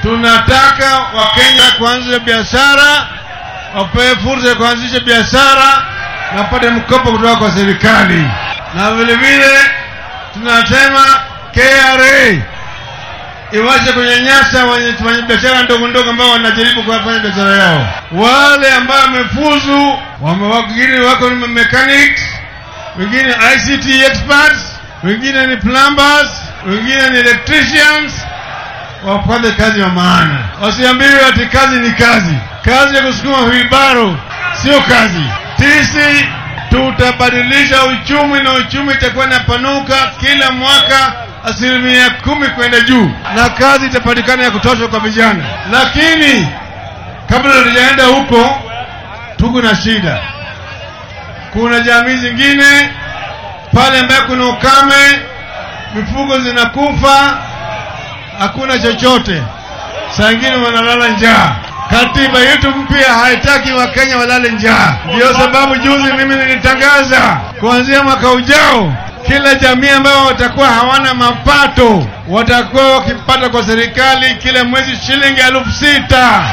tunataka Wakenya kuanzisha biashara, wapewe fursa ya kuanzisha biashara na wapate mkopo kutoka kwa serikali, na vile vile tunasema KRA iwache kunyanyasa wenye biashara ndogo ndogo ambao wanajaribu kufanya biashara yao. Wale ambao wamefuzu, wengine wako ni mechanics, wengine ICT experts, wengine ni plumbers, wengine ni electricians, wapate kazi ya maana. Wasiambiwe ati kazi ni kazi. Kazi ya kusukuma wilbaro sio kazi. Sisi tutabadilisha uchumi na uchumi itakuwa inapanuka kila mwaka asilimia kumi kwenda juu, na kazi itapatikana ya kutosha kwa vijana. Lakini kabla hatujaenda huko, tuko na shida. Kuna jamii zingine pale ambayo kuna ukame, mifugo zinakufa, hakuna chochote, saa ingine wanalala njaa. Katiba yetu mpya haitaki Wakenya walale njaa. Ndiyo sababu juzi mimi nilitangaza kuanzia mwaka ujao kila jamii ambayo watakuwa hawana mapato watakuwa wakipata kwa serikali kila mwezi shilingi elfu sita.